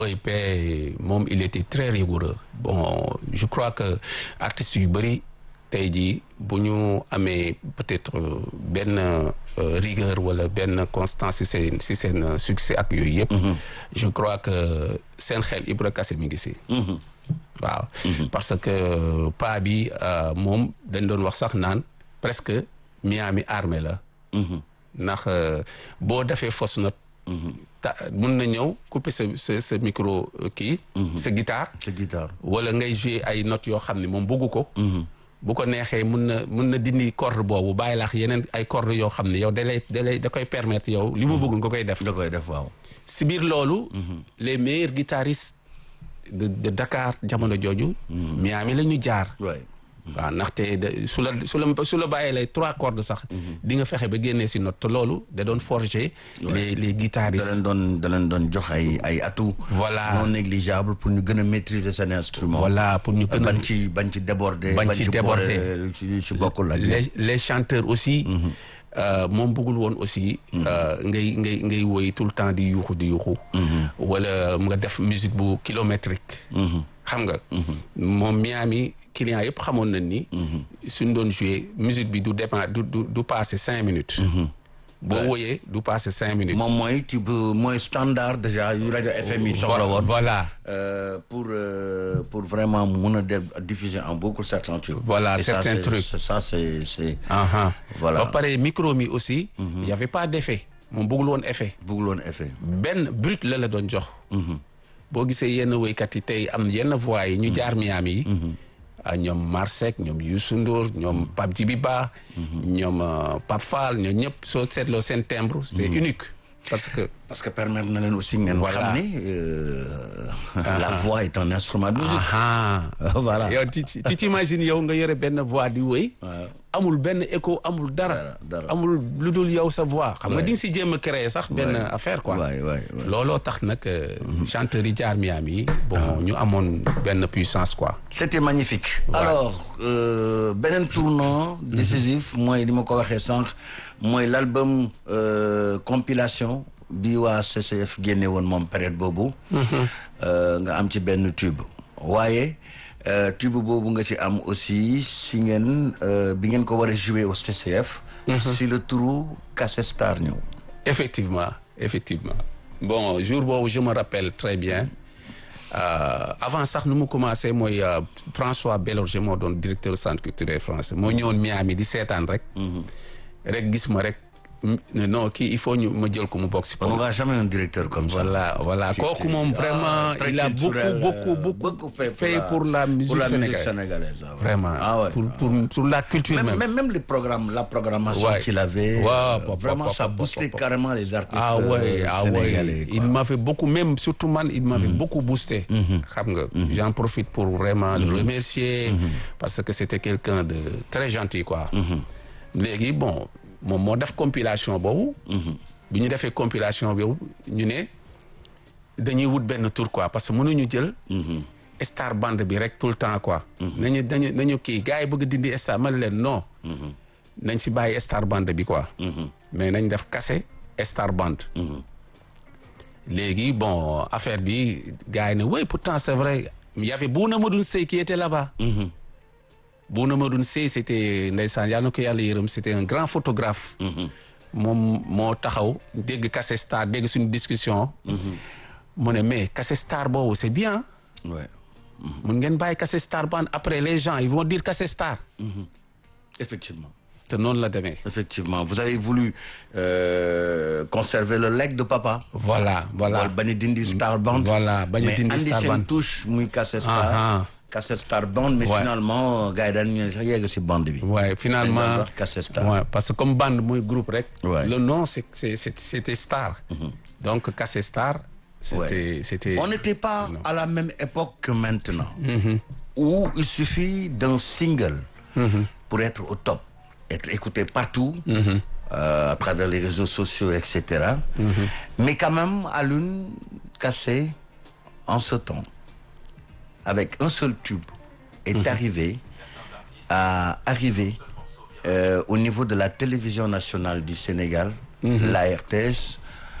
OIP moom il était très rigoureux bon je crois que artistes yu bëri tey jii bu ñu amee peut-être benn rigueur wala benn constance ci seen ci seen succès ak yooyu yëpp. je crois que seen xel Ibra Kassé mi ngi ci. waaw parce que pa bi moom dañ doon wax sax naan presque Miami armée la. ndax boo defee fausse note. ta mun na ñëw couper sa sa sa micro kii. sa guitare. sa guitare. wala ngay jouer ay notes yoo xam ne moom bëggu ko. bu ko neexee mun na mun na dindi corde boobu bàyyi laax yeneen ay corde yoo xam ne yow da lay da lay da koy permettre yow li mu bëgg nga koy def. da koy def waaw. si biir loolu. les meilleurs guitaristes de de Dakar jamono jooju. Miami la ñu jaar. waaw ndaxte su la su la su la bàyyee lay trois cordes sax. di nga fexe ba génnee si note te loolu da doon forger. les les guitaristes. da leen doon da leen doon jox ay ay atout. voilà non négligeable pour ñu gën a maîtriser seen instrument. voilà pour ñu gën a bañ ci bañ ci déborder. bañ ci déborder ci ci bokkul ak. les les chanteurs aussi. moom bëggul woon aussi. ngay ngay ngay woy tout le temps di yuuxu di yuuxu. wala nga def musique bu kilométrique. xam nga. moom Miami client yëpp xamoon nañ ni. suñ doon jouer musique bi du dépend du du du passer cinq minutes. boo woyee du passer cinq minutes. moom mooy type mooy standard déjà yu rajo FM yi soxla woon. voilà. pour pour vraiment mun a def diffuser en beaucoup certains trucs. voilà certains trucs ça c'est c'est. voilà ba pare micro mi aussi. y avait pas d'effet. moom bëggul woon effet. bëggul woon effet. benn brut la la doon jox. boo gisee yenn woykat yi tey am yenn voix yi ñu jaar Miami yi. ñoom Marsek ñoom Youssou Ndour ñoom Pape Djibi Ba. ñoom Pape Fall ñoom ñëpp soo seetloo seen timbre c'est unique parce que. parce que permettre na leen aussi ngeen xam ne la voix est un instrument de musique. voilà yow tu tu t'imagines yow nga yore benn voix di wéy. amul benn écho amul dara. amul lu dul yow sa voix. xam nga di nga si jéem a créer sax benn affaire quoi. waay waay looloo tax nag chanteurs yi jaar Miami yi. bon ñu amoon benn puissance quoi. c'était magnifique. alors beneen tournant décisif mooy li ma ko waxee sànq mooy l'album compilation. bi waa CCF génne woon moom période boobu. nga am ci benn tube. waaye tube boobu nga ci am aussi si ngeen bi ngeen ko war a jouer au CCF. si le turu Kassé Star ñëw. effectivement effectivement bon jour boobu je me rappelle très bien avant sax nu mu commencé mooy François Bélorgé moo doon directeur centre culturel français moo ñëwoon Miami di seetaan rek. rek gis ma rek. non kii il faut ñu ma jël ko mu bokk si. on va jamais un directeur comme ça. voilà voilà kooku moom vraiment il a beaucoup beaucoup beaucoup fait pour la musique sénégalaise vraiment pour pour pour la culture même même même les programmes la programmation qu'il avait vraiment ça boostait carrément les artistes ah ouais ah ouais il m'avait beaucoup même surtout man il m'avait beaucoup boosté xam nga j'en profite pour vraiment le remercier parce que c'était quelqu'un de très gentil quoi léegi bon moom moo def compilation boobu. bi ñu defee compilation boobu ñu ne dañuy wut benn tour quoi parce que mënuñu jël. star band bi rek tout le temps quoi. nañu dañu nañu kii gars yi bëgg dindi star ma leen non. nañ si bàyyi star band bi quoi. mais nañ def Kassé star band. léegi bon affaire bi gars yi ne oui pourtant c'est vrai il y avait Bouna Madoune Seye qui était là-bas. Bouna Madoune Seye c'était ndeysaan yal na ko yàlla yërëm c'était un grand photographe. moom moo taxaw dégg Kassé Star dégg suñu discussion. mu ne mais Kassé Star boobu c'est bien. ouais. mun ngeen bàyyi Kassé Star ban après les gens ils vont dire Kassé Star. effectivement. te noonu la demee. effectivement vous avez voulu euh, conserver le legs de papa. voilà voilà bañ a dindi Star Band. voilà bañ a dindi Star mais andi Band seen touche muy Kassé Star. Kassé Star Band mais finalement gars yi daan ñu sax yegg si bande bi. ouais finalement Kassé Star. ouais parce que comme bande muy groupe rek. Ouais. le nom c'est c'est c'était Star. donc Kassé Star. c'était Ouais. c'était On n'était pas Non. à la même époque que maintenant. Où il suffit d'un single pour être au top, être écouté partout, euh, à travers les réseaux sociaux, etc. Mais quand même, à l'une cassée en ce temps, avec un seul tube, est arrivé à arriver euh, au niveau de la télévision nationale du Sénégal, la RTS,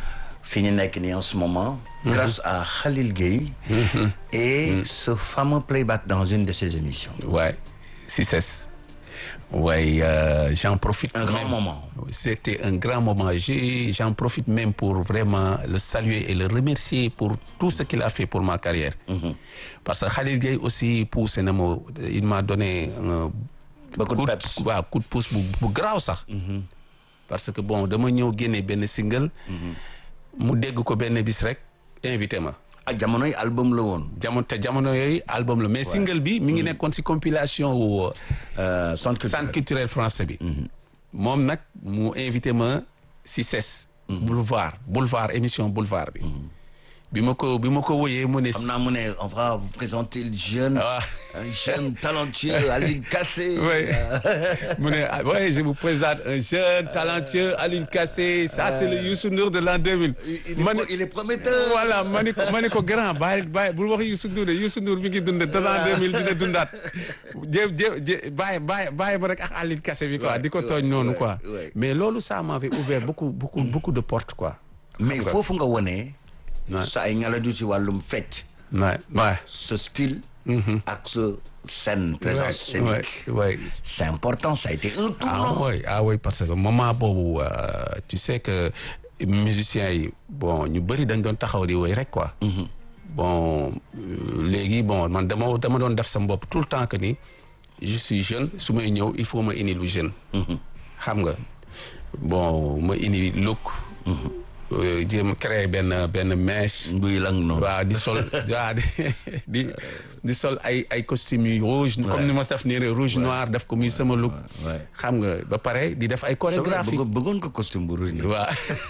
fi ñu nekk nii en ce moment. grâce à Khalil Gueye. et ce fameux playback dans une de ses émissions. Ouais, si c'est. Ouais, euh, j'en profite. Un grand même. moment. C'était un grand moment. J'ai- J'en profite même pour vraiment le saluer et le remercier pour tout ce qu'il a fait pour ma carrière. Parce que Khalil Gueye aussi poussé na ma il m'a donné un Beaucoup de coup peps. waaw coup de pouce bu bu garaaw sax. parce que bon dama ñëw génne benn single. mu dégg ko benn bis rek invité ma. ak jamonoy album la woon. jamono te jamono yooyu album la mais single bi mi ngi nekkoon ci compilation wu. Euh, centre culturel. centre culturel français bi. moom nag mu invité ma ci CES. boulevard boulevard émission boulevard bi. bi ma ko bi ma ko woyee mu ne. xam naa mu ne on va vous présenter le jeune. Ah. un jeune talentueux Aline Kassé. Oui. mu ne ah, ouais, je vous présente un jeune talentueux Aline Kassé ça c'est le Youssou Ndour de l'an 2000. il, il, ma est, ne- pro- il est prometteur. voilà ma ne ko ma ne ko grand bàyyi bàyyi bul wax Youssou Ndour de Youssou Ndour mi ngi dund de l'an 2000 dina dundaat jé jé jé bàyyi bàyyi bàyyi ma rek ak Aline Kassé bi quoi Ouais, di ko ouais, tooñ noonu ouais, quoi ouais. mais loolu ça m'avait ouvert beaucoup beaucoup beaucoup de portes quoi mais foofu nga wone. Ouais. sa ay ngalaju ci wàllum fecc. ouais ouais ce style. ak ce scène présence ouais, scénique. ouais. c'est important ça a été un ah tournant. oui ah oui parce que moment boobu euh, tu sais que musiciens yi bon ñu bëri dañ doon taxaw di woy rek quoi. bon euh, léegi bon man dama dama doon def sama bopp tout le temps que ni je suis jeune su may ñëw il faut ma indi lu jeune. xam nga bon ma indi look. euh, jéem créer benn benn mèche. buy lang noonu. waaw di sol waaw di di di sol ay ay costumes yu rouge comme ni ma def nii rek rouge noir def ko muy sama look ouais. xam nga ba pare di def ay c'est vrai chorégraphie bëggoon bëggoon ko costume bu rouge. waaw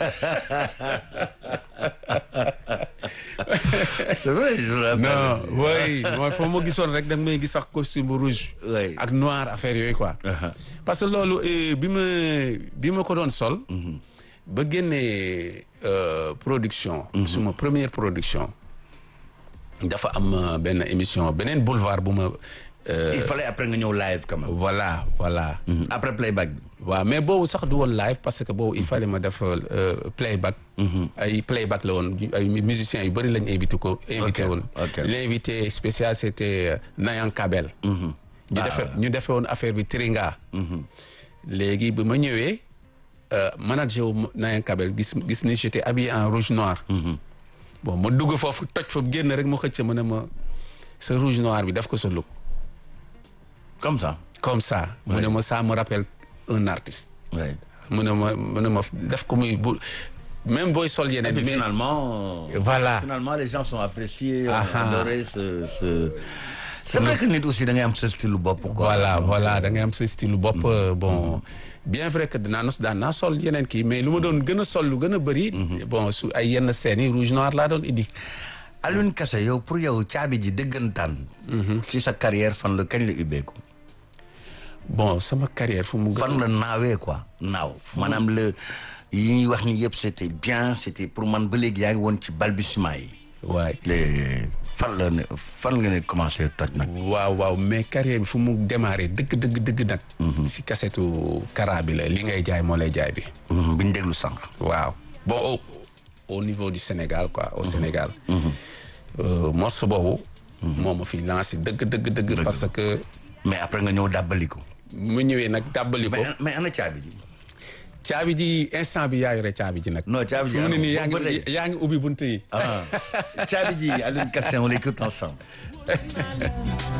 c'est vrai je me rappelle. non oui mooy foo ma gisoon rek da nga may gis sax costume bu rouge Ouais. ak noir affaire yooyu quoi parce que loolu eh, bi ma bi ma ko doon sol ba génnee euh, production suma première production dafa am euh, benn émission beneen boulevard bu ma euh, il fallait après nga ñëw live quand même. voilà voilà après playback bi. waaw mais boobu sax du woon live parce que boobu il fallait ma def euh, playback. ay playback la woon ay musiciens yu bëri lañ invité ko. invité Ok, woon ok. l'invité spécial c'était euh, Nayan Kabel. ñu defe ñu defee woon affaire bi Tringa. léegi bi ma ñëwee euh, manager wu Nayan Kabel gis gis ni j'étais habillé en rouge noir. bon ma dugg foofu toj foofu génn rek ma xëcc ma ne ma sa rouge noir bi def ko sa look comme ça. comme ça. mu ne ma ça me rappelle un artiste. Ouais. mu ne ma mu ne ma def ko muy bu même booy sol Et yeneen puis mais finalement. Voilà. Finalement les gens sont appréciés. ont Ah ah. adoré ce ce. c'est vrai que nit aussi da ngay am sa style bopp quoi. voilà Donc, voilà da ngay am sa style bopp euh, bon bien vrai que dinaa nos daan naa sol yeneen kii mais lu ma doon gën a sol lu gën a bëri bon su ay yenn scènes yi rouge noir laa doon indi Alioune Kassé yow pour yow caabi ji dëggantaan. ci sa carrière fan la kañ la ubbeeku. bon sama carrière fu mu gën fan la naawee quoi naaw maanaam le yi ñuy wax ni yëpp c'était bien c'était pour man ba léegi yaa ngi woon ci balbutiement yi. waay les fan la ne fan nga ne commencé toj nag. waaw waaw mais carrière bi fu mu démarré dëgg dëgg dëgg nag si kasetu kara bi la li ngay jaay moo lay jaay bi Mhm, bi ñu déglu sànq. waaw bon au, au niveau du Sénégal quoi au Sénégal euh, morceau boobu moo ma fi lancé dëgg dëgg dëgg parce que mais après nga ñëw dàbbali ko. mu ñëwee nag dàbbali ko mais mais ana caabi ji. caabi ji instant bi yaa yore caabi ji nag non caabi ji fu mu ne nii yaa boobu ba ngi tey. yaa ngi ubbi bunt yi ah caabi ji Alioune Kassé on l'écoute ensemble.